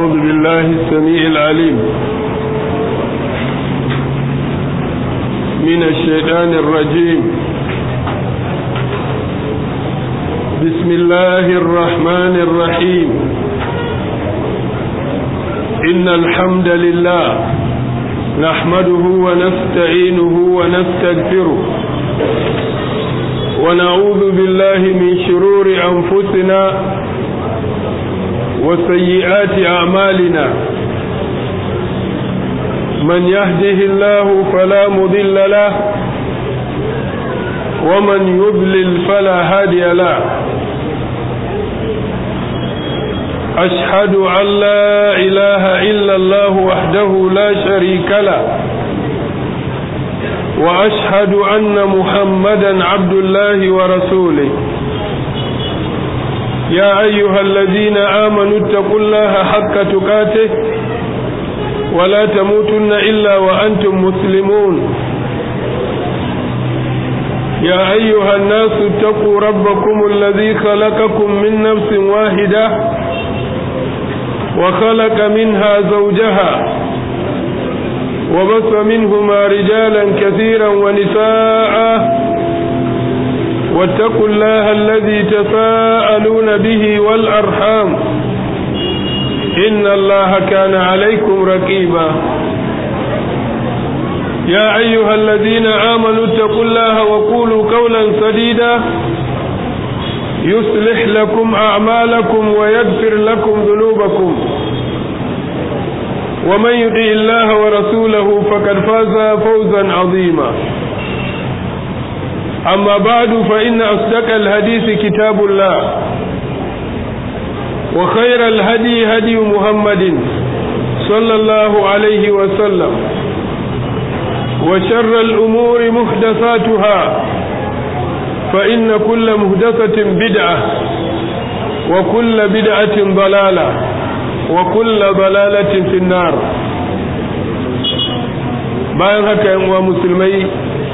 أعوذ بالله السميع العليم من الشيطان الرجيم بسم الله الرحمن الرحيم إن الحمد لله نحمده ونستعينه ونستغفره ونعوذ بالله من شرور أنفسنا وسيئات أعمالنا من يهده الله فلا مضل له ومن يضلل فلا هادي له أشهد أن لا إله إلا الله وحده لا شريك له وأشهد أن محمدا عبد الله ورسوله يا أيها الذين آمنوا اتقوا الله حق تقاته ولا تموتن إلا وأنتم مسلمون يا أيها الناس اتقوا ربكم الذي خلقكم من نفس واحدة وخلق منها زوجها وبث منهما رجالا كثيرا ونساء واتقوا الله الذي تساءلون به والأرحام إن الله كان عليكم رقيبا يا أيها الذين آمنوا اتقوا الله وقولوا قولا سديدا يصلح لكم أعمالكم ويغفر لكم ذنوبكم ومن يطع الله ورسوله فقد فاز فوزا عظيما أما بعد فإن أصدق الحديث كتاب الله وخير الهدي هدي محمد صلى الله عليه وسلم وشر الأمور محدثاتها فإن كل محدثة بدعة وكل بدعة ضلالة وكل ضلالة في النار bayan haka yan uwa musulmai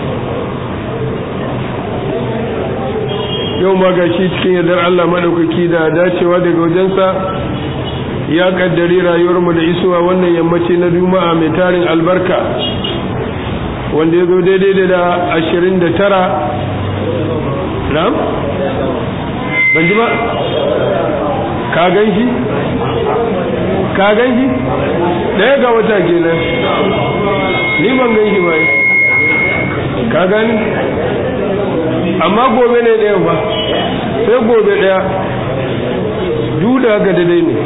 yau ma ga shi cikin yardar Allah maɗaukaki da dacewa daga wajensa ya ƙaddari rayuwarmu da isuwa wannan yammaci na juma'a mai tarin albarka wanda ya zo daidai da ashirin da tara na'am ban ji ba ka gan shi ka gan shi ɗaya ga wata kenan ni ban gan shi ba ka gani amma gobe ne ɗaya ba sai gobe ɗaya duda ga daidai ne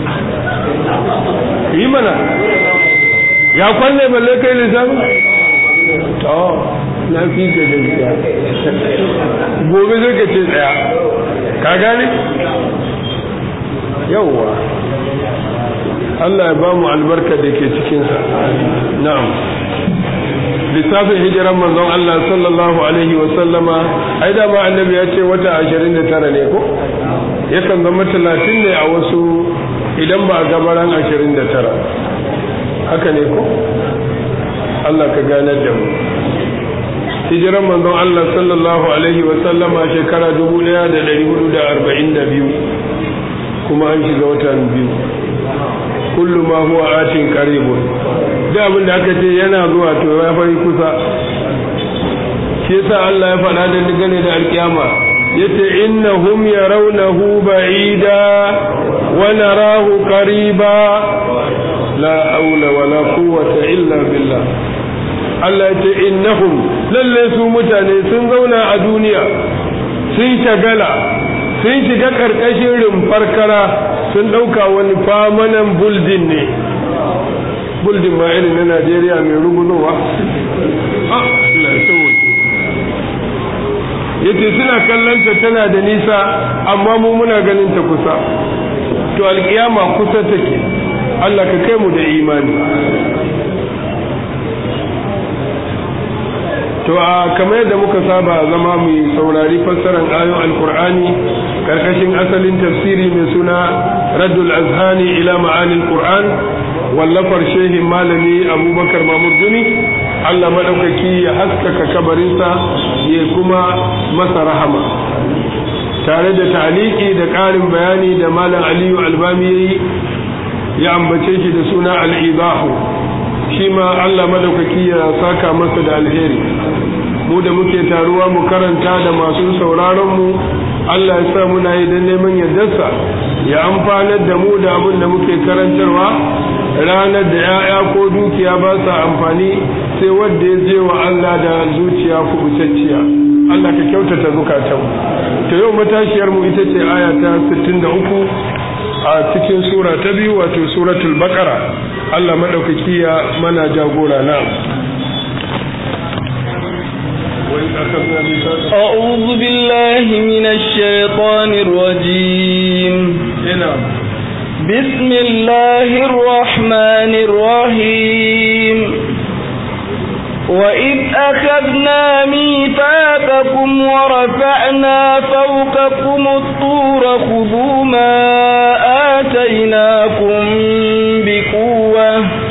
yi mana ya kwalle balle kai lissafi to na fi ka gaskiya gobe zai ka ce ɗaya ka gane yauwa Allah ya ba mu albarka da ke cikinsa na'am lissafin hijiran manzon Allah sallallahu alaihi wa sallama ai da ma annabi ya ce wata 29 ne ko yakan zama 30 ne a wasu idan ba gabaran 29 haka ne ko Allah ka ganar da mu hijiran manzon Allah sallallahu alaihi wa sallama shekara 1442 kuma an shiga watan biyu kullu ma huwa atin qaribun da abin da aka ce yana zuwa to ya fari kusa shi yasa Allah ya faɗa da dangane da alkiyama yace innahum yarawnahu ba'ida wa narahu qariba la haula wala quwwata illa billah Allah yace innahum lalle su mutane sun zauna a duniya sun shagala sun shiga karkashin rumfar kara sun ɗauka wani famanan buldin ne buldin ma irin na najeriya mai rugunowa yace suna kallonta tana da nisa amma mu muna ganin ta kusa to alkiyama kusa take allah ka kai mu da imani to a kamar yadda muka saba zama mu saurari fassarar ayon alkur'ani karkashin asalin tafsiri mai suna raddul azhani ila ma'anin qur'an wallafar shehin malami abubakar mamur gumi allah maɗaukaki ya haskaka kabarinsa ya kuma masa rahama tare da taliki da ƙarin bayani da malam aliyu albami ya yi ya ambace shi da suna al'ibahu shi ma Allah madaukaki ya saka masa da alheri mu da muke taruwa mu karanta da masu sauraron mu Allah ya sa muna yi don neman yardarsa ya amfanar da mu da abin da muke karantarwa ranar da 'ya'ya ko dukiya ba sa amfani sai wanda ya je wa Allah da zuciya kubutacciya Allah ka kyautata zukatan to yau matashiyar mu ita ce aya ta 63 a cikin sura ta biyu wato suratul baqara Allah madaukaki ya mana jagora na أعوذ بالله من الشيطان الرجيم بسم الله الرحمن الرحيم وإذ أخذنا ميثاقكم ورفعنا فوقكم الطور خذوا ما آتيناكم بقوة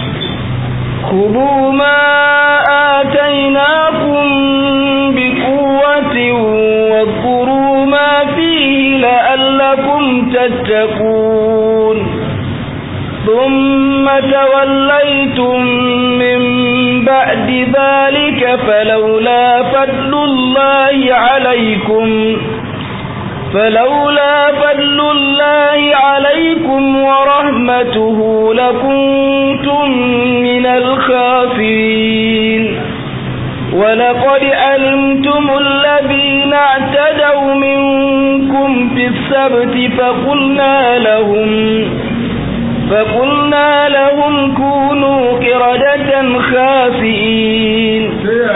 خذوا ما آتيناكم بقوة واذكروا ما فيه لعلكم تتقون ثم توليتم من بعد ذلك فلولا فضل الله عليكم فلولا فضل الله عليكم ورحمته لكنتم من الخاسرين ولقد علمتم الذين اعتدوا منكم في السبت فقلنا لهم فقلنا لهم كونوا قردة خاسئين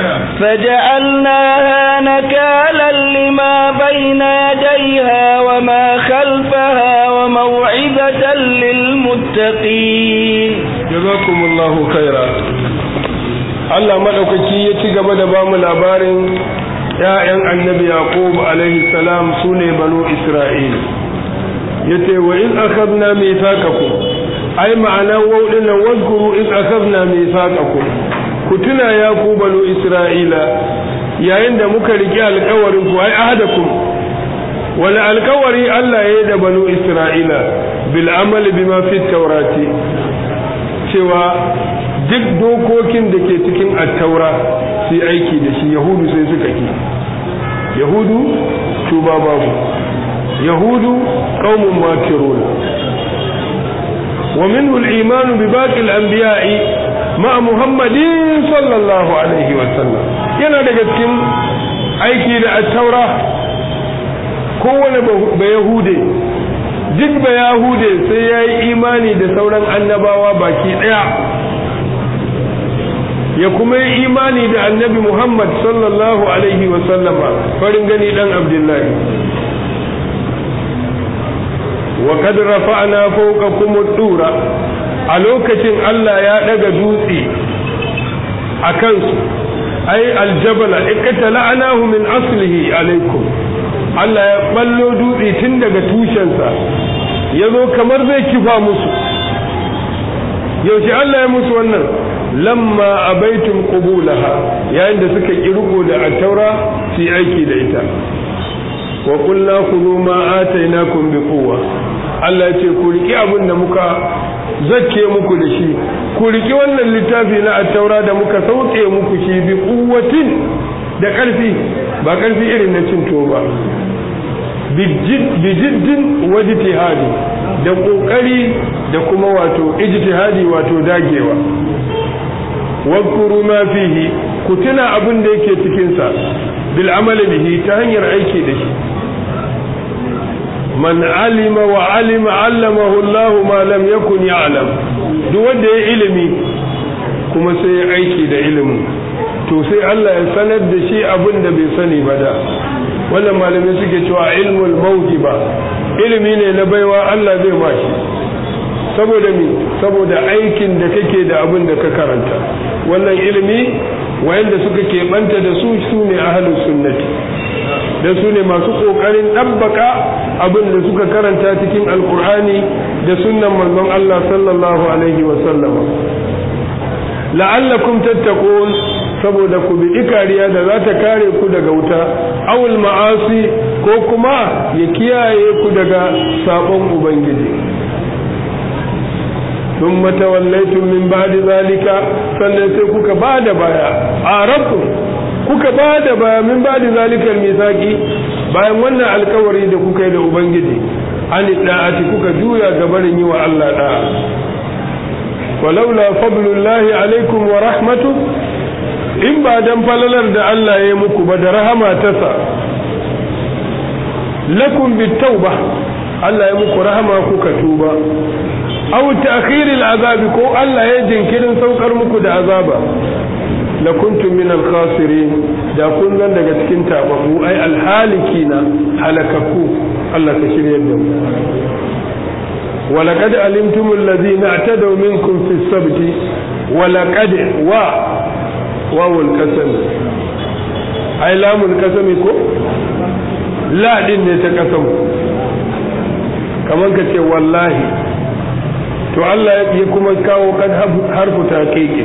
فجعلناها نكالا لما بين يديها وما خلفها وموعظة للمتقين جزاكم الله خيرا Allah maɗaukaki ya ci gaba da ba mu labarin ‘ya'yan annabi Yaqub alaihi salam su ne banu Isra'il ya ce wa in akhadna mithaqakum ai ma'ana wauɗin nan wazkuru in akhadna mithaqakum ku tuna ya ku banu Isra'ila yayin da muka riƙe alƙawarin ku ai ahadakum wani alƙawari Allah ya yi da banu Isra'ila bil amali bima fi taurati cewa duk dokokin da ke cikin attaura su yi aiki da shi yahudu sai suka ki yahudu tuba babu yahudu qaumun makirun wa minhu al-iman bi baqi al-anbiya'i ma muhammadin sallallahu alaihi wa sallam yana daga cikin aiki da attaura kowane ba yahude duk ba yahude sai ya yi imani da sauran annabawa baki daya ya kuma yi imani da annabi Muhammad sallallahu Alaihi wasallama farin gani dan Abdullahi. wa kad rafa'na fawqakum ad-dura a lokacin Allah ya daga dutse a kansu ai aljabala iktala'nahu min aslihi alaikum Allah ya ballo dutse tun daga tushensa yazo kamar zai kifa musu yaushe Allah ya musu wannan lamma abaitum qubulaha yayin da suka kirko da at-taura su aiki da ita wa qulna khudhu ma atainakum biquwwa Allah ya ce ku riki abin da muka zakke muku da shi ku riki wannan littafi na at-taura da muka sauke muku shi bi quwwatin da karfi ba karfi irin na cin ba bijiddin wajtihadi da kokari da kuma wato ijtihadi wato dagewa wadkuru ma fihi ku tuna abin da yake cikin sa bil amali bihi ta hanyar aiki da shi man alima wa alima allamahu Allah ma lam yakun ya'lam duk wanda ya ilimi kuma sai ya aiki da ilimin to sai Allah ya sanar da shi abin da bai sani ba da wannan malamai suke cewa ilmul mawhiba ilimi ne na baiwa Allah zai ba shi saboda mi saboda aikin da kake da abin da ka karanta wannan ilimi wayanda suka keɓanta da su su ne ahlus sunnati da su ne masu ƙoƙarin ɗabbaka abin da suka karanta cikin alkur'ani da sunnan manzon Allah sallallahu alaihi wa sallama la'allakum tattaqun saboda ku bi kariya da za ta kare ku daga wuta awul ma'asi ko kuma ya kiyaye ku daga sabon ubangiji thumma tawallaytum min ba'di zalika sannan sai kuka bada baya arabtum kuka bada baya min ba'di zalika misaki bayan wannan alkawari da kuka yi da ubangiji an da'ati kuka juya gabarin yi wa Allah da'a walaula fadlullahi alaikum wa rahmatu in ba dan falalar da Allah ya yi muku ba da rahama ta sa lakum bitauba Allah ya muku rahama kuka tuba aw ta'khiril azabi ko Allah ya jinkirin saukar muku da azaba la kuntum min al-khasirin da kun zan daga cikin tababu ai al-halikina halakaku Allah ka shirye da mu ولقد علمتم الذين اعتدوا منكم في السبت ولقد و واو القسم اي لام القسم كو لا din ne ta kasam kaman ka ce wallahi to Allah ya kuma kawo kad harfu taqiqi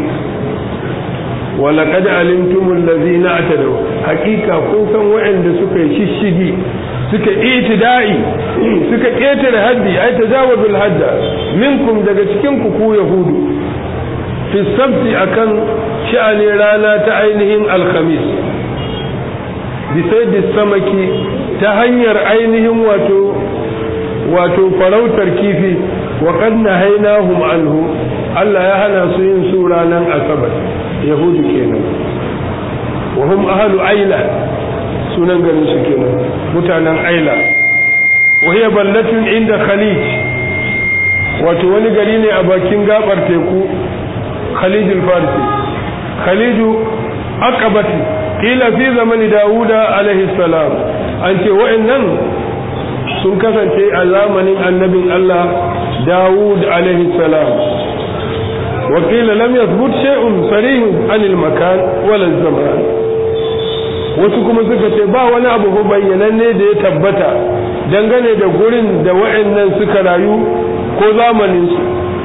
ولقد علمتم الذين اعتدوا حقيقة kun san waɗanda suka yi shishigi suka itida'i suka ƙetare haddi ai tajawazul hadda minkum daga cikin ku ku yahudu fi sabti akan sha'ani rana ta ainihin alkhamis bi sayyidi samaki ta hanyar ainihin wato wato farautar kifi wa qad nahaynahum anhu Allah ya hana su yin su ranan asabar yahudu kenan wa hum ahlu aila sunan garin su kenan mutanen aila wahiya ballatun inda khalij wato wani gari ne a bakin gabar teku khalijul farsi khaliju aqabati kila fi zamani dawuda alaihi salam an ce wa'annan sun kasance a zamanin annabin Allah dawud alaihi salam وقيل لم يثبت شيء صريح عن المكان ولا الزمان wasu kuma suka ce ba wani abu bayyananne da ya tabbata dangane da gurin da wa'annan suka rayu ko zamaninsu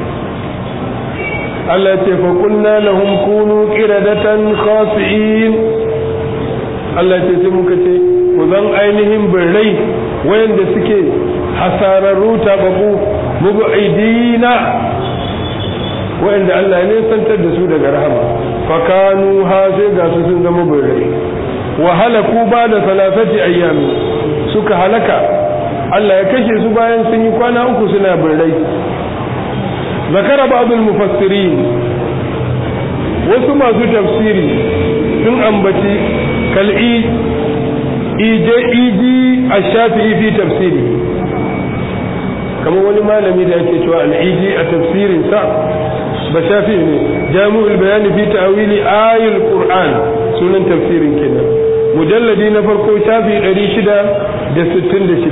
Allah ce fa kunna lahum kunu qiradatan khasi'in Allah ce sai muka ce ku zan ainihin birrai wayanda suke hasararru tababu mubu'idina wayanda Allah ne santar da su daga rahama fa kanu ha sai ga su sun zama birrai wa halaku ba da salasati ayyami suka halaka Allah ya kashe su bayan sun yi kwana uku suna birrai zakara ba'dul mufassirin wasu masu tafsiri sun ambaci kal'i ije iji ash-shafi'i fi tafsiri kamar wani malami da yake cewa al-iji a tafsirin sa ba shafi ne jami'ul bayani fi ta'wili ayatul qur'an sunan tafsirin kenan mujalladi na farko shafi 666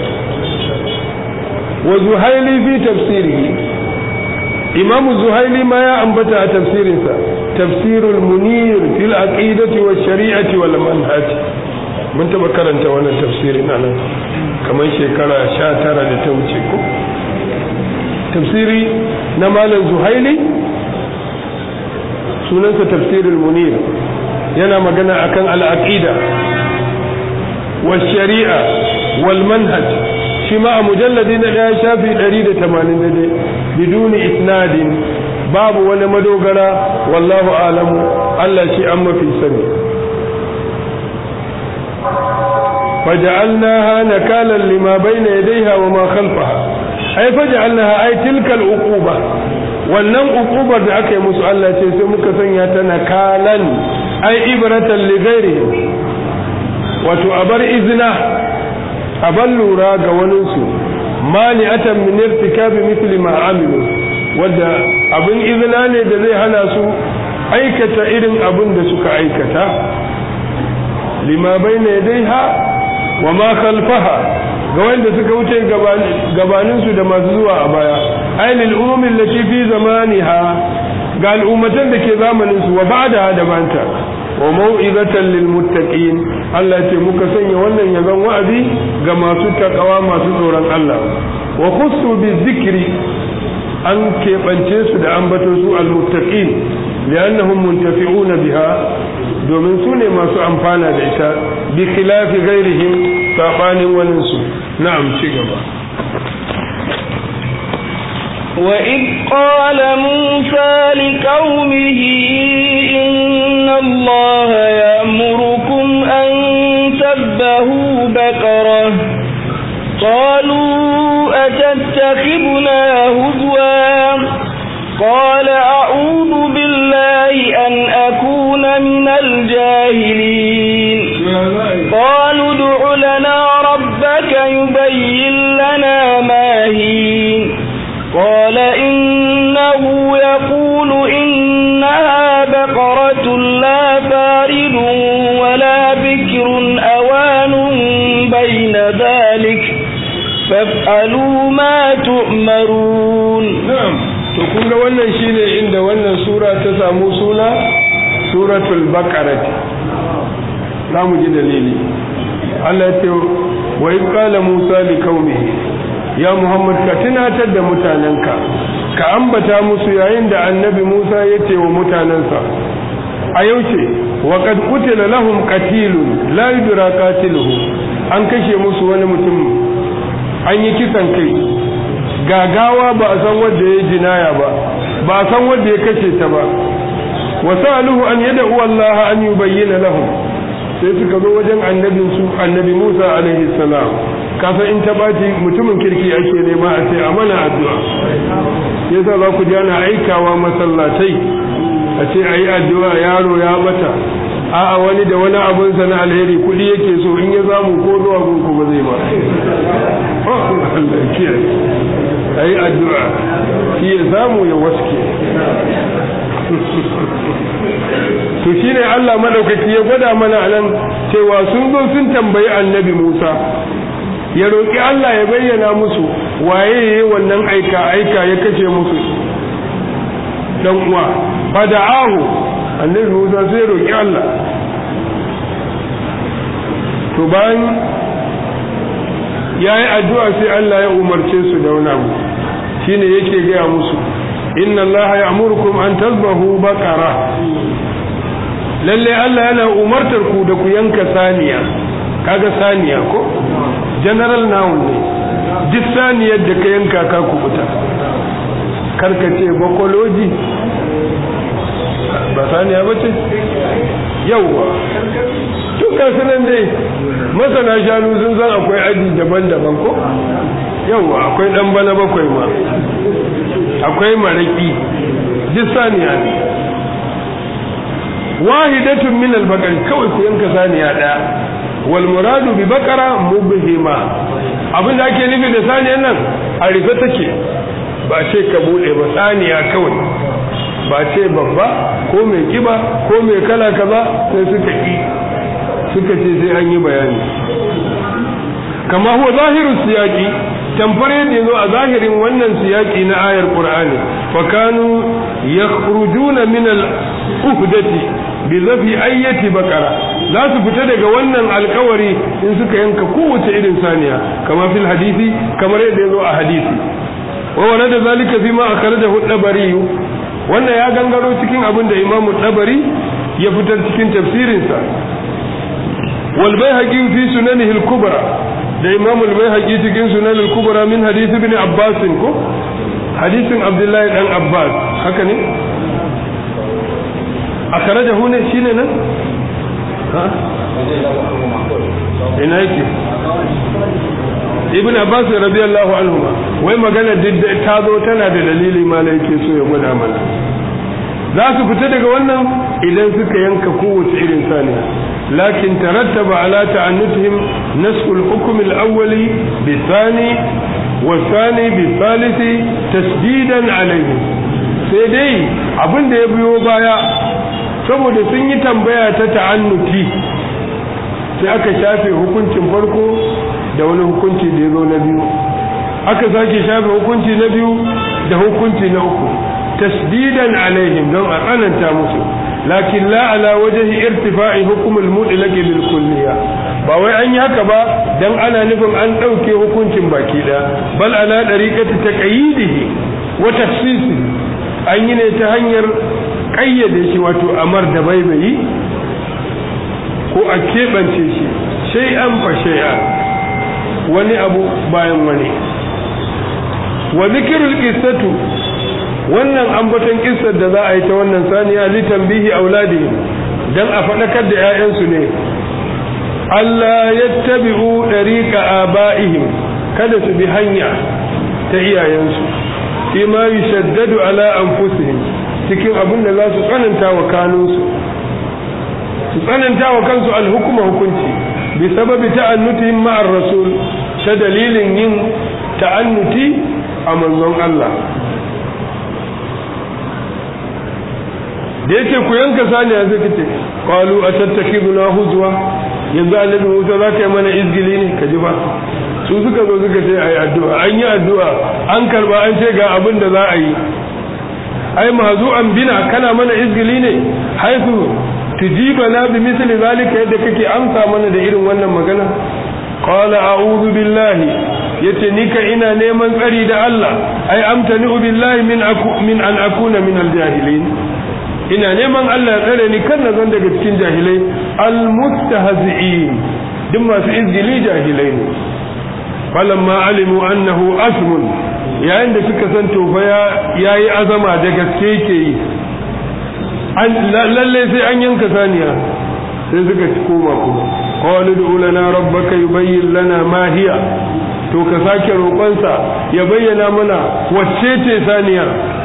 wa zuhaili fi tafsirihi imam zuhaili ma ya ambata a tafsirinsa tafsirul munir fil aqidati wa shari'ati wal manhaj mun taba karanta wannan tafsirin nan kamar shekara 19 da ta wuce ko tafsiri na malam zuhaili sunansa tafsirul munir yana magana akan al'aqida wa shari'a wal manhaj shi ma a mujalladi na ɗaya shafi 180 biduni isnadin babu wani madogara wallahu alamu Allah shi an mafi sani فجعلناها نكالا لما بين يديها وما خلفها أي فجعلناها أي تلك العقوبة wannan uqubar da aka yi musu Allah ce sai muka sanya ta nakalan ai ibratan li ghairi wato abar izina abar lura ga wanin su mani'atan min irtikabi mithli ma amilu wanda abin izina ne da zai hana su aikata irin abin da suka aikata lima bayna yadayha wa ma khalfaha ga wanda suka wuce gabaninsu da masu zuwa a baya ainihin umumin da fi zamaniha ga al'ummatan da ke zamaninsu wa ba'da da banta wa mau'izatan lil muttaqin Allah ce muka sanya wannan yazan wa'azi ga masu takawa masu tsoron Allah wa khussu bi zikri an keɓance su da ambato su al muttaqin li'annahum muntafi'una biha domin su ne masu amfana da ita bi khilafi ghairihim sabanin waninsu na'am ci gaba وإذ قال موسى لقومه إن الله يأمركم أن تذبحوا بقرة قالوا أتتخذنا هزوا قال أعوذ بالله أن أكون من الجاهلين قالوا ادع لنا ربك يبين لنا ما هي قال إنه يقول إنها بقرة لا فارد ولا بكر أوان بين ذلك فافعلوا ما تؤمرون na'am to kun ga wannan shine inda wannan sura ta samu suna suratul baqarah za mu ji dalili Allah ya ce wa in qala Musa li qaumihi ya Muhammad ka tunatar da mutanenka ka ambata musu yayin da annabi Musa ya ce wa mutanensa a yauce wa qad qutila lahum qatilun la yudra qatiluhu an kashe musu wani mutum an yi kisan kai gagawa ba a san wanda ya jinaya ba ba a san wanda ya kace ta ba wa sa'aluhu an yad'u Allah an yubayyana lahum sai suka zo wajen annabin su annabi Musa alaihi salam kasa in ta baci mutumin kirki ake nema a ce a mana addu'a yasa za ku ji ana aikawa masallatai a ce ayi addu'a yaro ya bata a'a wani da wani abun sa na alheri kudi yake so in ya zamu ko zuwa gunku ba zai ba Allah kiyaye ayi addu'a shi ya samu ya waske to shine Allah madaukaki ya gwada mana nan cewa sun zo sun tambayi annabi Musa ya roƙi Allah ya bayyana musu waye yayi wannan aika aika ya kace musu dan uwa fada'ahu annabi Musa sai roƙi Allah to bayan yayi addu'a sai Allah ya umarce su da wani abu shine yake gaya musu inna Allah ya'murukum an tazbahu baqara lalle Allah yana umartar ku da ku yanka saniya kaga saniya ko general noun ne duk saniyar da ka yanka ka kubuta karka ce bakoloji ba saniya ba ce yauwa tuka sunan dai masana shanu sun san akwai aji daban-daban ko yauwa akwai dan bana bakwai ma akwai maraki duk saniya ne wahidatun min al-baqar kawai ku yanka saniya daya wal muradu bi baqara mubhima abin da ake nufi da saniyan nan a rufe take ba ce ka bude ba saniya kawai ba ce babba ko mai kiba ko mai kala kaza sai suka ki suka ce sai an yi bayani kama huwa zahiru siyaki tamfar yadda yazo a zahirin wannan siyaki na ayar qur'ani fa kanu yakhrujuna min al-uhdati bi zafi ayyati bakara za su fita daga wannan alkawari in suka yanka kowace irin saniya kama fil hadisi kamar yadda yazo a hadisi wa wala da zalika fi ma akhrajahu dabari wannan ya gangaro cikin abin da imamu dabari ya fitar cikin tafsirinsa wal bayhaqi fi sunanihi al-kubra da imamu al-bayhaqi cikin sunan al-kubra min hadisi ibn abbas ko hadisin abdullahi dan abbas haka ne akhrajahu ne shine nan ha ina yake ibn abbas radiyallahu anhu wai magana duk ta zo tana da dalili ma da yake so ya gwada mana za su fita daga wannan idan suka yanka kowace irin saniya lakin tarattaba ala ta'annutihim nasqul hukm al-awwali bi thani wa thani bi thalisi tasdidan alayhi sai dai abin da ya biyo baya saboda sun yi tambaya ta ta'annuti sai aka shafe hukuncin farko da wani hukunci da ya zo na biyu aka sake shafe hukunci na biyu da hukunci na uku tasdidan alaihim don a tsananta musu lakin la ala wajhi irtifa'i hukm al-mutlaq bil kulliyya ba wai an yi haka ba dan ana nufin an dauke hukuncin baki da bal ala dariqati taqyidihi wa tafsisi an yi ne ta hanyar kayyade shi wato amar da baibayi ko a keɓance shi shay'an fa shay'an wani abu bayan wani wa zikirul qissatu wannan ambaton kissar da za a yi ta wannan saniya li tambihi auladi dan a fadakar da 'ya'yansu ne Allah yattabi'u dariqa aba'ihim kada su bi hanya ta iyayensu fi ma yushaddadu ala anfusihim cikin abin da za su tsananta wa kanunsu su tsananta wa kansu alhukuma hukunci bi sababi ta'annutihim ma'ar rasul ta dalilin yin ta'annuti a manzon Allah da yake ku yanka sani a zai ce qalu atattakhiduna huzwa yanzu annabi Musa za ka yi mana izgili ne ka ji ba su suka zo suka ce ayi addu'a an yi addu'a an karba an ce ga abin da za a yi ai mahzu'an bina kana mana izgili ne haifu tujibana bi misli zalika yadda kake amsa mana da irin wannan magana qala a'udhu billahi yace ni ka ina neman tsari da Allah ai amtani billahi min aku min an akuna min aljahilin ina neman Allah ya tsare ni kan na zan daga cikin jahilai almustahzi'in duk masu izgili jahilai ne falamma alimu annahu asmun yayin da suka san tofa ya yi azama da gaske ke yi lalle sai an yanka saniya sai suka ci koma kuma qalu du lana rabbaka yubayyin lana ma hiya to ka sake roƙonsa ya bayyana mana wacce ce saniya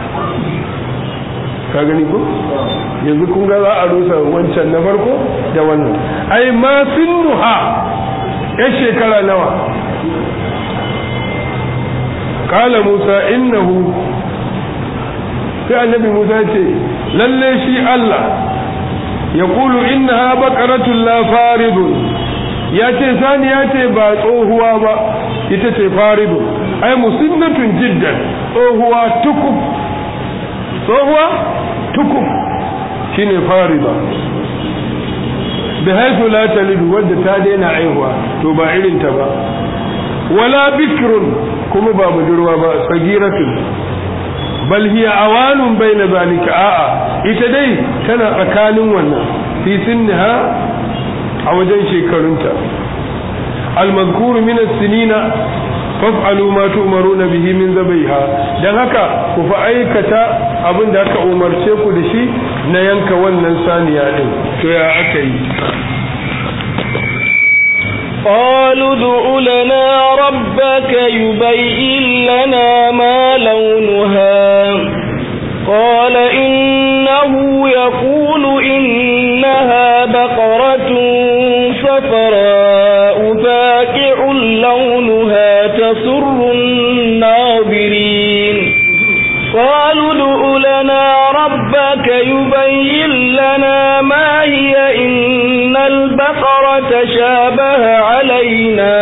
ka gani ko yanzu kun ga za a rusa wancan na farko da wannan ai ma sinnuha ya shekara nawa kala musa innahu sai annabi musa ce lalle shi allah ya kulu innaha baqaratun la faridun ya ce sani ya ce ba tsohuwa ba ita ce faridun ai musinnatun jiddan tsohuwa tukuf tsohuwa tukuf shine farida bi haifu la talidu wadda ta daina aihuwa to ba irin ta ba wala bikrun kuma ba budurwa ba sagiratun bal hiya awanun baina zalika a'a ita dai tana tsakanin wannan fi sinniha a wajen shekarunta al-mazkuru min as-sinina faf'alu ma tu'maruna bihi min zabaiha dan haka ku fa aikata abin da aka umarce ku da shi na yanka wannan saniya din to ya aka yi قالوا ادع لنا ربك يبين لنا ما لونها قال إنه يقول إنها بقرة صفراء فاكع لونها تسر الناظرين قالوا ادع لنا ربك يبين لنا ما هي إن البقرة شابه علينا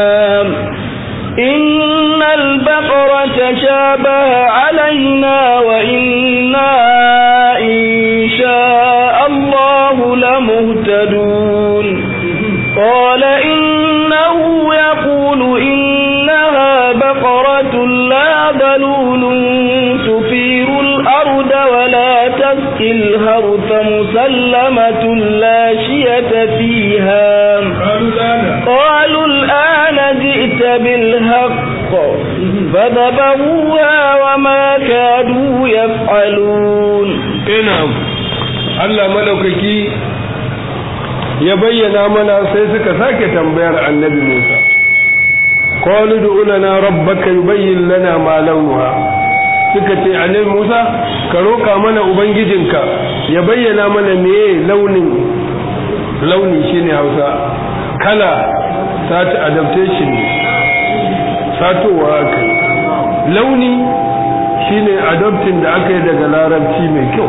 إن البقرة شابه علينا وإنا إن شاء الله لمهتدون قال إنه يقول إنها بقرة لا ذلول تثير الأرض ولا تسقي الهرث مسلمة لا شية فيها قالوا الآن جئت بالحق فذبحوها وما كادوا يفعلون نعم Allah madaukaki ya bayyana mana sai suka sake tambayar annabi Musa qalu du lana rabbaka yubayyin lana ma launuha suka ce annabi Musa ka roka mana ubangijinka ya bayyana mana meye launin launi shine Hausa kala sat adaptation satowa aka launi shine adopting da aka yi daga larabci mai kyau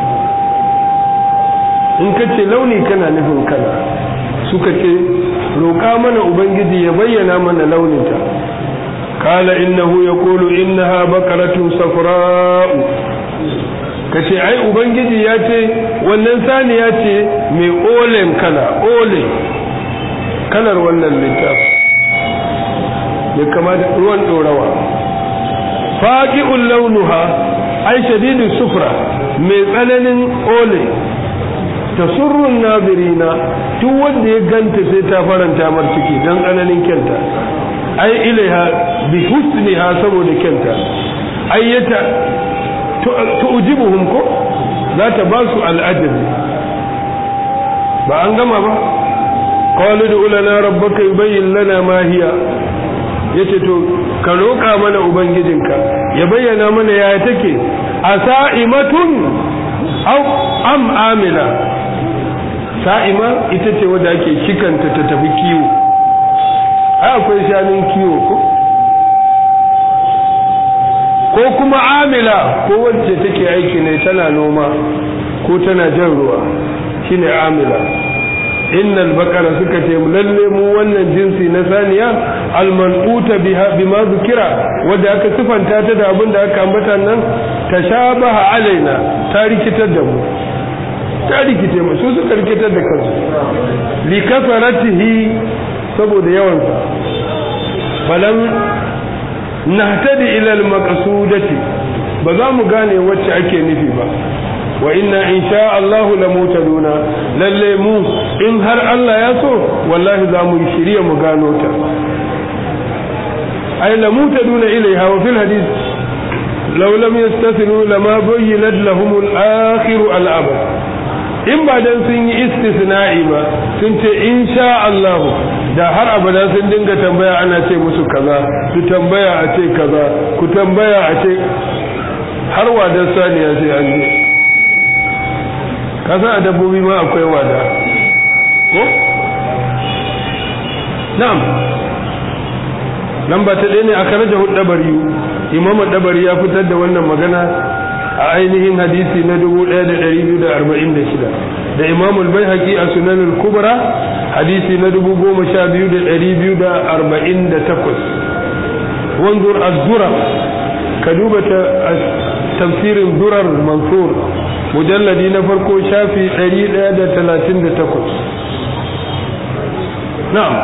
in ka ce launi kana nufin kala suka ce roƙa mana ubangiji ya bayyana mana launinta kala innahu ya kulu innaha bakaratun safra'u ka ce ai ubangiji ya ce wannan sani ya ce mai olen kala ole kalar wannan littafi ya kamata ruwan ɗorawa faƙi'un launuha ai shadidin sufra mai tsananin ole ta surrun nazirina duk wanda ya ganta sai ta faranta mar ciki don tsananin kyanta ai ilaiha bi husniha saboda kyanta ayyata tu'jibuhum ko za ta ba su al'ajabi ba an gama ba qalu du lana rabbaka yubayyin lana ma hiya yace to ka roƙa mana ubangijinka ya bayyana mana yaya take asaimatun aw am amila sa'ima ita ce wadda ake shikanta ta tafi kiwo ai akwai shanun kiwo ko ko kuma amila ko wacce take aiki ne tana noma ko tana jan ruwa shine amila innal baqara suka ce lalle mu wannan jinsi na saniya almanuta biha bima zukira wanda aka sifanta ta da abin da aka ambata nan tashabaha alaina ta rikitar da mu ta rikite mu su suka rikitar da kansu li kasaratihi saboda yawan sa falam nahtadi ila al-maqsudati ba za mu gane wacce ake nufi ba wa inna insha Allah la mutaduna lalle mu in har Allah ya so wallahi za mu shirya mu gano ta ay la mutaduna ilaiha wa fil hadith law lam yastasilu lama bayyinat lahum al-akhir al-abad in ba dan sun yi istisna'i ba sun ce insha Allah da har abada sun dinga tambaya ana ce musu kaza su tambaya a ce kaza ku tambaya a ce har wadan saniya sai an je kasa a dabbobi ma akwai wada ko na'am lamba ta ɗaya ne aka raja hudabari imam dabari ya fitar da wannan magana a ainihin hadisi na 1246 da imam al-baihaqi a sunan al-kubra hadisi na 12248 wanzur az-zura ka duba tafsirin durar mansur mujalladi na farko shafi 138 na'am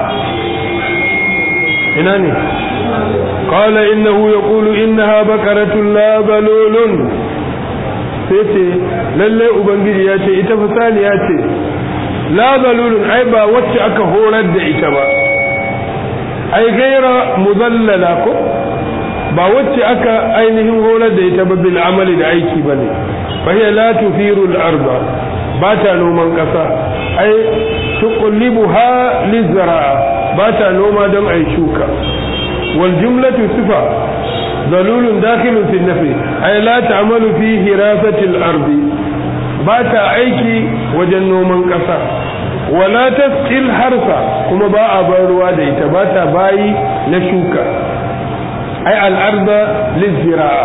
ina ne قال إنه يقول إنها بكرة لا بلول sai lalle ubangiji ya ce ita fasali ya ce la balulun ai ba wacce aka horar da ita ba ai gaira muzallala ko ba wacce aka ainihin horar da ita ba bil amali da aiki bane fa hiya la tufiru al arda ba ta noman kasa ai tuqallibuha lizra'a ba ta noma don ai shuka wal jumlatu sifa ظلول داخل في النفي أي لا تعمل في هراسة الأرض باتا أيكي وجنو من قصا ولا تسقي الحرث كما باء باروا ديتا باتا باي نشوكا أي الأرض للزراعة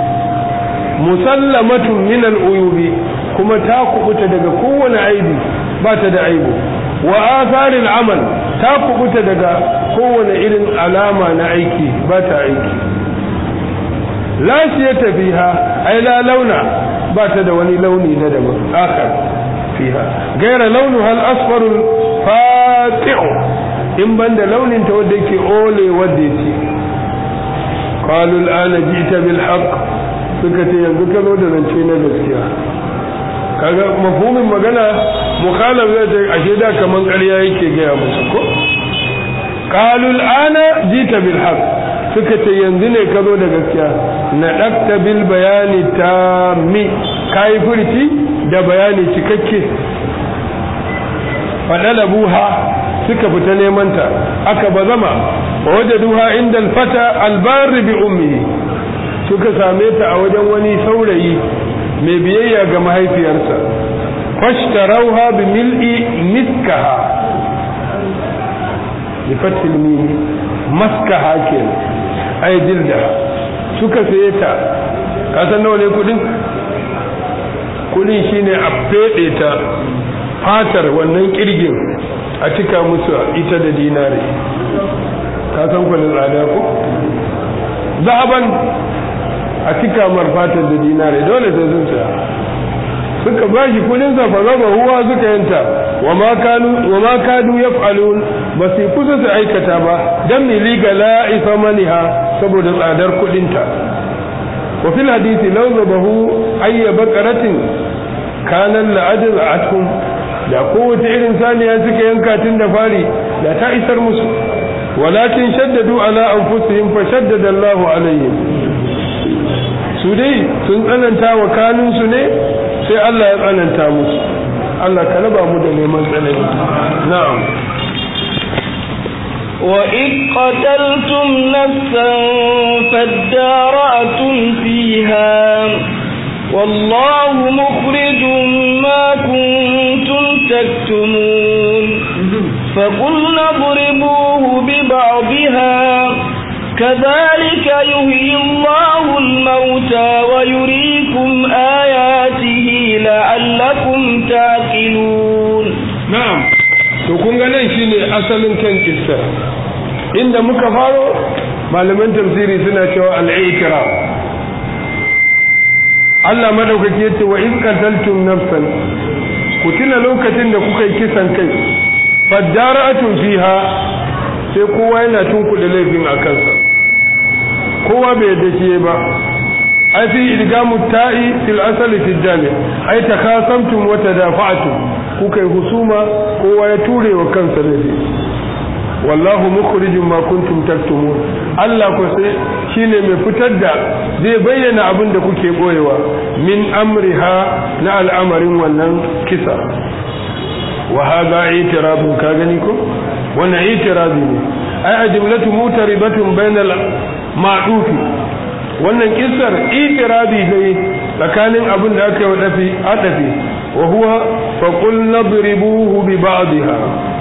مسلمة من العيوب كما تاكبت دقا كون عيبي باتا دا عيبو وآثار العمل تاكبت دقا كون إذن علامة نعيكي باتا عيكي la siyata fiha ai la launa ba ta da wani launi na daban akar fiha gaira launu hal asfarul fati'u in banda launin ta wanda yake ole wanda yake qalu al'ana ji'ta bil haqq suka ce yanzu ka zo da zance na gaskiya kaga mafhumin magana mukhalaf zai ce ashe da kaman ƙarya yake gaya musu ko qalu al'ana ji'ta bil haqq suka ce yanzu ne ka zo da gaskiya na ɗakta bil bayani ta mi kayi furci da bayani cikakke faɗala buha suka fita nemanta aka ba zama waje duha inda alfata albari bi ummihi suka same ta a wajen wani saurayi mai biyayya ga mahaifiyarsa fashtarauha bi mil'i miskaha bi fatil mimi maskaha kenan ai dilda suka saye ta ka san nawa ne kudin kudin shine a fede ta fatar wannan kirgin a cika musu ita da dinare ka san kudin tsada ko zaban a cika mar fatar da dinare dole sai sun saya suka bashi kudin sa fa zaba huwa suka yanta wa ma kanu wa ma kadu yaf'alun ba su kusa su aikata ba dan mi liga la isa maniha saboda tsadar kudin ta wa fil hadisi law zabahu ayya baqaratin kana la ajza'atuhum da kowace irin saniya suka yanka tun da fari da ta isar musu walakin shaddadu ala anfusihim fa shaddada Allahu alaihim su dai sun tsananta wa kanunsu ne sai Allah ya tsananta musu Allah ka raba mu da neman tsanani na'am وإذ قتلتم نفسا فادارأتم فيها والله مخرج ما كنتم تكتمون فقلنا اضربوه ببعضها كذلك يهيي الله الموتى ويريكم آياته لعلكم تعقلون na'am to kun ga nan shine asalin kan kissa inda muka faro malaman tafsiri suna cewa al-i'tiraf Allah madaukaki yace wa in qataltum nafsan ku tuna lokacin da kuka yi kisan kai fadara'atun fiha sai kowa yana tunkuɗe laifin a kansa kowa bai yadda shi ba ai fi idgamu ta'i fil asali fil jami ai takasamtum wa tadafa'tum kuka yi husuma kowa ya ture wa kansa laifi wallahu mukhrijum ma kuntum taktumun Allah ko sai shine mai fitar da zai bayyana abin da kuke boyewa min amriha na al'amarin wannan kisa wa hadha i'tirabun ka gani ko wannan i'tirabi ne ai ajmlatu mutaribatun bainal ma'dufi wannan kissar i'tirabi ne tsakanin abin da aka yi wa dafi adafi wa huwa faqul nadribuhu bi ba'dihha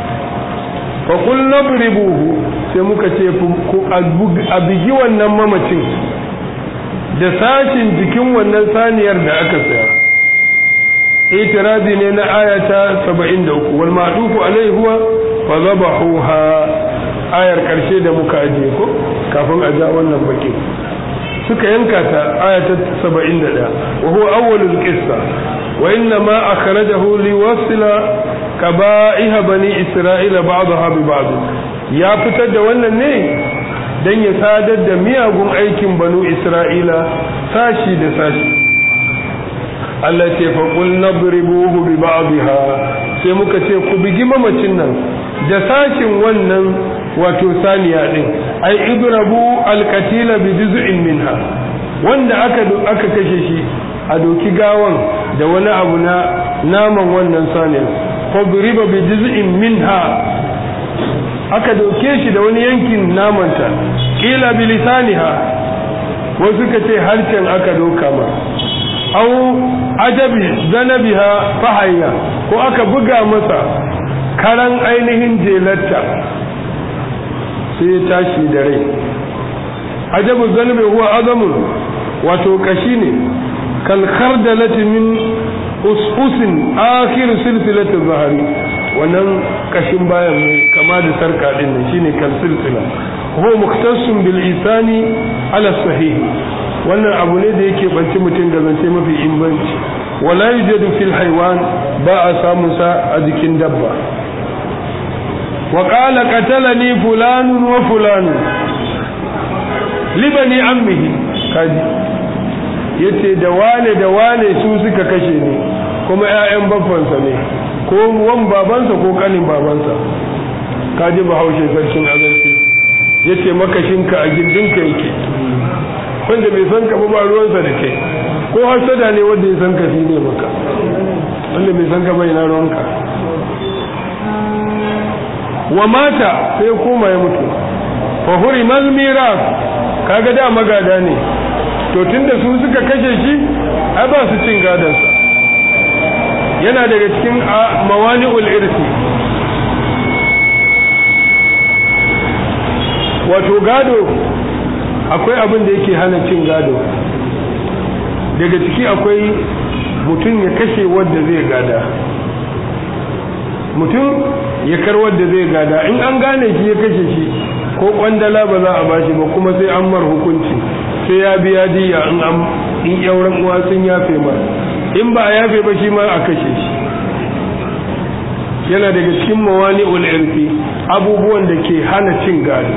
faqul nadribuhu sai muka ce ku a bigi wannan mamacin da sashin jikin wannan saniyar da aka saya itirazi ne na ayata 73 wal ma'dufu alaihi huwa fa zabahuha ayar karshe da muka ajiye ko kafin a ja wannan bakin suka yanka ta ayata 71 wa huwa awwalul qissa wa inna ma akhrajahu liwasila kaba'iha bani isra'ila ba'daha bi ba'd ya fitar da wannan ne dan ya sadar da miyagun aikin banu isra'ila sashi da sashi Allah ce faƙul na buribuhu bi ba'dha sai muka ce ku bigi mamacin nan da sashin wannan wato saniya din ai idrabu alqatila bi juz'in minha wanda aka aka kashe shi a doki gawan da wani abu na naman wannan saniya fa duriba bi juz'in minha aka doke shi da wani yankin namanta kila bi lisaniha wasu ka ce harshen aka doka ma au ajabi zanabiha fahayya ko aka buga masa karan ainihin jelarta sai ya tashi da rai ajabu zanabi huwa azamun wato kashi ne kalkar da min us'usin akhir silsilatin zahari wannan kashin bayan mai kama da sarka din nan shine kal silsila huwa muktasun bil isani ala sahihi wannan abu ne da yake banci mutum ga zance mafi inganci wala yujadu fil haywan ba a samun sa a jikin dabba wa qala qatalani fulanun wa fulanun libani ammihi kaji yace da wane da wane su suka kashe ni kuma ƴaƴan babbansa ne ko wan babansa ko kanin babansa kaji bahaushe sarkin azanci yace makashinka a gindinka yake wanda bai san ka ba ruwansa da kai ko hasada ne wanda ya san ka shi ne maka wanda bai san ka bai na ruwanka wa mata sai koma ya mutu fa hurimal miras kaga da magada ne to tunda su suka kashe shi ai ba su cin gadansa yana daga cikin mawani'ul irsi wato gado akwai abin da yake hana cin gado daga ciki akwai mutum ya kashe wadda zai gada mutum ya kar wadda zai gada in an gane shi ya kashe shi ko kwandala ba za a bashi ba kuma sai an mar hukunci sai ya biya diya in an in yauran uwa sun yafe ma in ba a yafe ba shi ma a kashe shi yana daga cikin mawani ul'irfi abubuwan da ke hana cin gado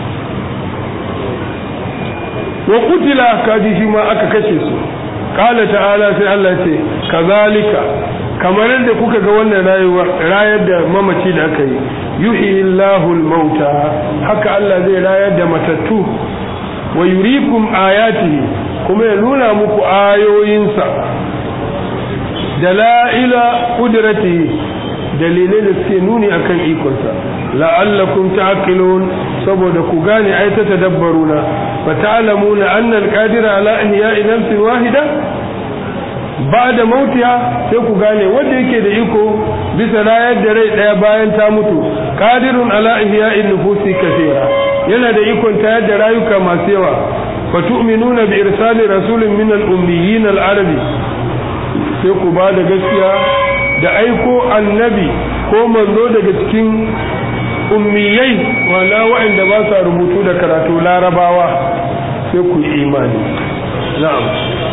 wa kutila kaji shi ma aka kashe su kala ta'ala sai Allah ce kazalika kamar yadda kuka ga wannan rayuwar rayar da mamaci da aka yi yuhi Allahu mauta haka Allah zai rayar da matattu wa yurikum ayatihi kuma ya nuna muku ayoyinsa dala'ila qudratihi dalilai da suke nuni akan ikonsa la'allakum ta'qilun saboda ku gane ai ta tadabbaruna fa ta'lamuna anna al-qadira ala ihya'i nafsin wahida ba'da mautiha sai ku gane wanda yake da iko bisa rayar da rai daya bayan ta mutu qadirun ala ihya'i nufusi kathira yana da ikon tayar da rayuka masu yawa fa tu'minuna bi irsali rasulin min al-ummiyyin al-arabi sai ku ba da gaskiya da aiko annabi ko manzo daga cikin ummiyai wala waɗanda ba sa rubutu da karatu larabawa sai ku yi imani na'am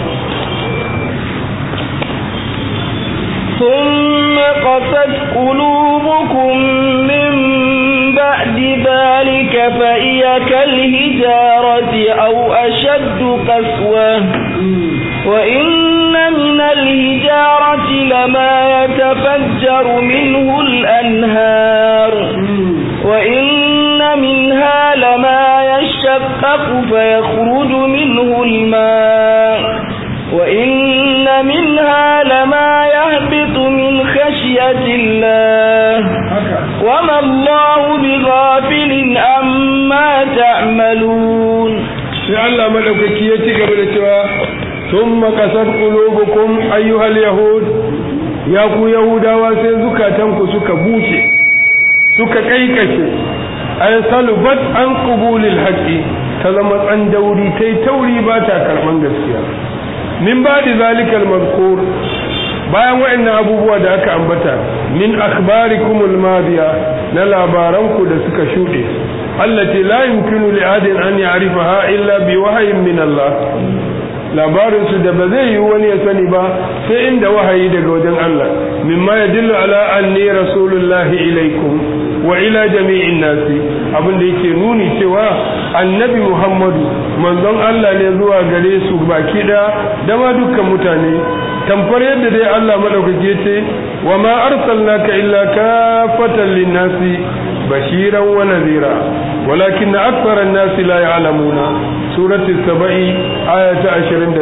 ثم قست قلوبكم من بعد ذلك فهي كالهجارة أو أشد قسوة وإن من الهجارة لما يتفجر منه الأنهار وإن منها لما يشقق فيخرج منه الماء وإن منها لما يهبط من خشية الله وما الله بغافل عما تعملون sai Allah madaukaki ya ci gaba da cewa thumma qasat qulubukum ayyuhal yahud ya ku yahudawa sai zukatanku suka bushe suka kaikashe ay salubat an qubulil haqqi ta zama tsan dauri tai tauri ba ta karban gaskiya min ba'di zalikal mazkur bayan waɗannan abubuwa da aka ambata min akhbarikumul madiya na labaranku da suka shuɗe allati la yumkinu li adin an ya'rifaha illa bi wahyin min Allah labarin su da ba zai yi wani ya sani ba sai inda wahayi daga wajen Allah mimma yadullu ala anni rasulullahi ilaikum wa ila jami'in nasi abin da yake nuni cewa annabi Muhammadu manzon Allah ne zuwa gare su baki da da ma dukkan mutane tamfar yadda dai Allah madaukake ce wa ma arsalnaka illa kafatan linnasi bashiran wa nadhira walakin akthara an-nasi la ya'lamuna surati sabai aya ta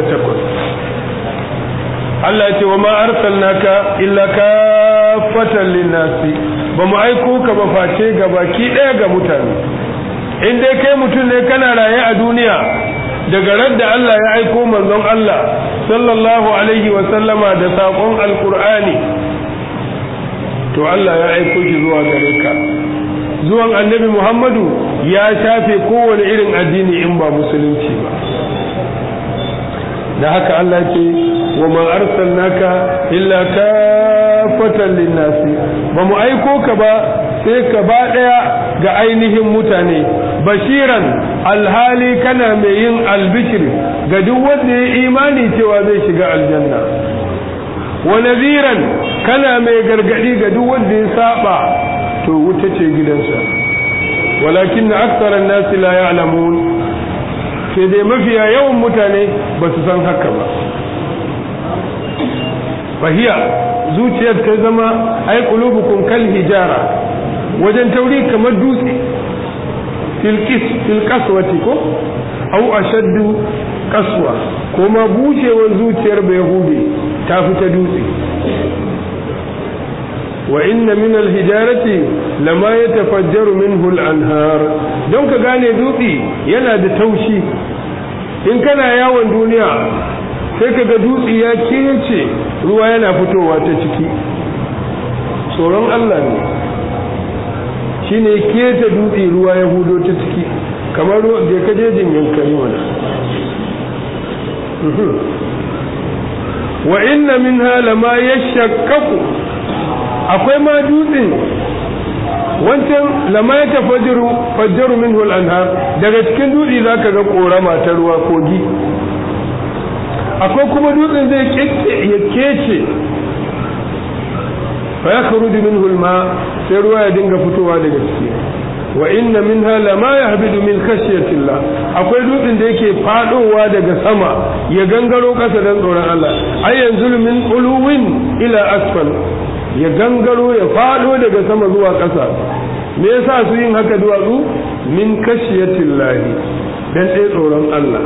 28 Allah ya ce wa ma arsalnaka illa kafatan linnasi ba mu aiko ka ba face ga baki daya ga mutane in dai kai mutum ne kana raye a duniya daga radda Allah ya aiko manzon Allah sallallahu alaihi wa sallama da saƙon alƙur'ani to Allah ya aiko shi zuwa gare ka zuwan annabi Muhammadu ya shafe kowane irin addini in ba musulunci ba da haka Allah ce wa ma arsalnaka illa kafatan linnasi ba mu aiko ka ba sai ka ba daya ga ainihin mutane bashiran alhali kana mai yin albishir ga duk wanda ya imani cewa zai shiga aljanna wa nadhiran kana mai gargadi ga duk wanda ya saba to wuta ce gidansa walakin aktharan nasi la ya'lamun sai dai mafiya yawan mutane ba su san haka ba fahiya zuciyar ta zama ai qulubukum kal hijara wajen tauri kamar dutse filkis filkaswati ko au ashaddu kaswa ko ma bushewar zuciyar bai hude ta fita dutse wa inna min alhijarati lama yatafajjaru minhu al-anhar don ka gane dutse yana da taushi in kana yawon duniya sai ka ga dutse ya kece ruwa yana fitowa ta ciki tsoron Allah ne shine keta dutse ruwa ya hudo ta ciki kamar da ka jejin yankari mana wa inna minha lama yashaqqaqu akwai ma dutsen wancan lama ya tafajjaru fajjaru minhu al-anhar daga cikin dutse zaka ga korama ta ruwa kogi akwai kuma dutsen zai kece ya kece fa yakhruju minhu al-ma sai ruwa ya dinga fitowa daga ciki wa inna minha lama yahbidu min khashyati Allah akwai dutsen da yake fadowa daga sama ya gangaro kasa dan tsoron Allah ay yanzulu min uluwin ila asfal ya gangaro ya fado daga sama zuwa kasa me yasa su yin haka duwatsu min khashyati Allah dan ɗaya tsoron Allah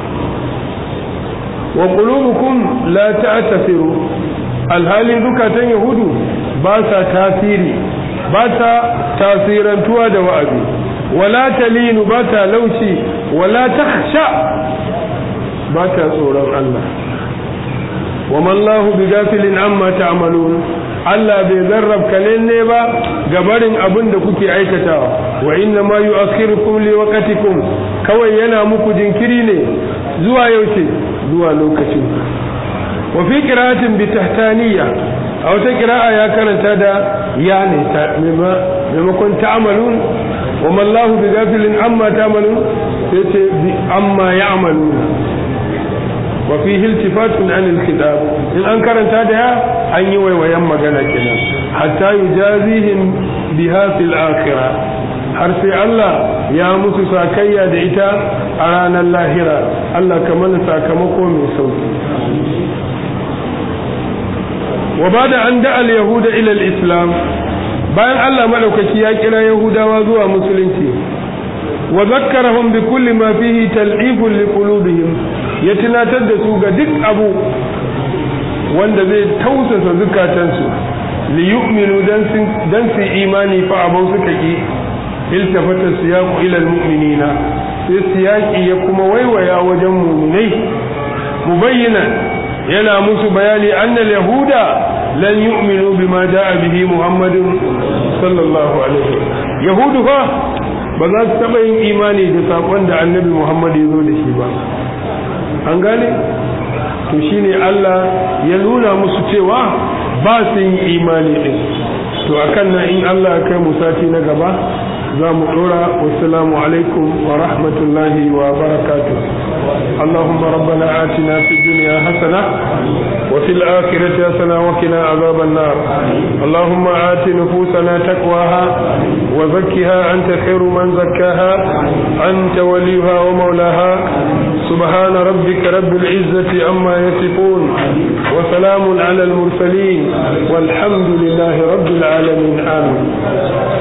wa qulubukum la ta'tasiru alhali zukatan yahudu ba sa tasiri ba ta tasirantuwa da wa'azi wala talinu ba ta laushi wala takhsha ba ta tsoron Allah wa mallahu bi gafilin amma ta'malun Allah bai zarrab ne ba ga barin abin da kuke aikatawa wa inna ma yu'akhirukum li waqtikum kawai yana muku jinkiri ne zuwa yaushe zuwa lokacin wa fi qira'atin bi tahtaniya a wata qira'a ya karanta da ya ne ta maimakon ta'malun wa mallahu bi gafilin amma ta'malun sai ce bi amma ya'maluna wa fi iltifatun an alkitab in an karanta da ya an yi waiwayen magana kenan hatta yujazihim biha fil akhirah har sai Allah ya musu sakayya da ita a ranar lahira Allah ka mana sakamako mai sauki wa bada an da al yahuda ila al islam bayan Allah madaukaki ya kira yahudawa zuwa musulunci wa zakkarahum bi kulli ma fihi tal'ifun li qulubihim ya tunatar da su ga duk abu wanda zai tausasa zukatansu li yu'minu dan su imani fa abau suka ki iltafata siyaqu ila almu'minina sai siyaqi ya kuma waiwaya wajen mu'minai mubayyana yana musu bayani anna yahuda lan yu'minu bima jaa bihi muhammadun sallallahu alaihi yahudu fa ba za su taɓa yin imani da saƙon da annabi muhammad ya zo da shi ba an gane to shine Allah ya nuna musu cewa ba su yin imani din to akan nan in Allah ya kai mu sati na gaba za mu dora wassalamu alaikum wa rahmatullahi wa barakatuh اللهم ربنا آتنا في الدنيا حسنة وفي الآخرة حسنة وقنا عذاب النار اللهم آت نفوسنا تقواها وزكها أنت خير من زكاها أنت وليها ومولاها سبحان ربك رب العزة أما يصفون وسلام على المرسلين والحمد لله رب العالمين آمين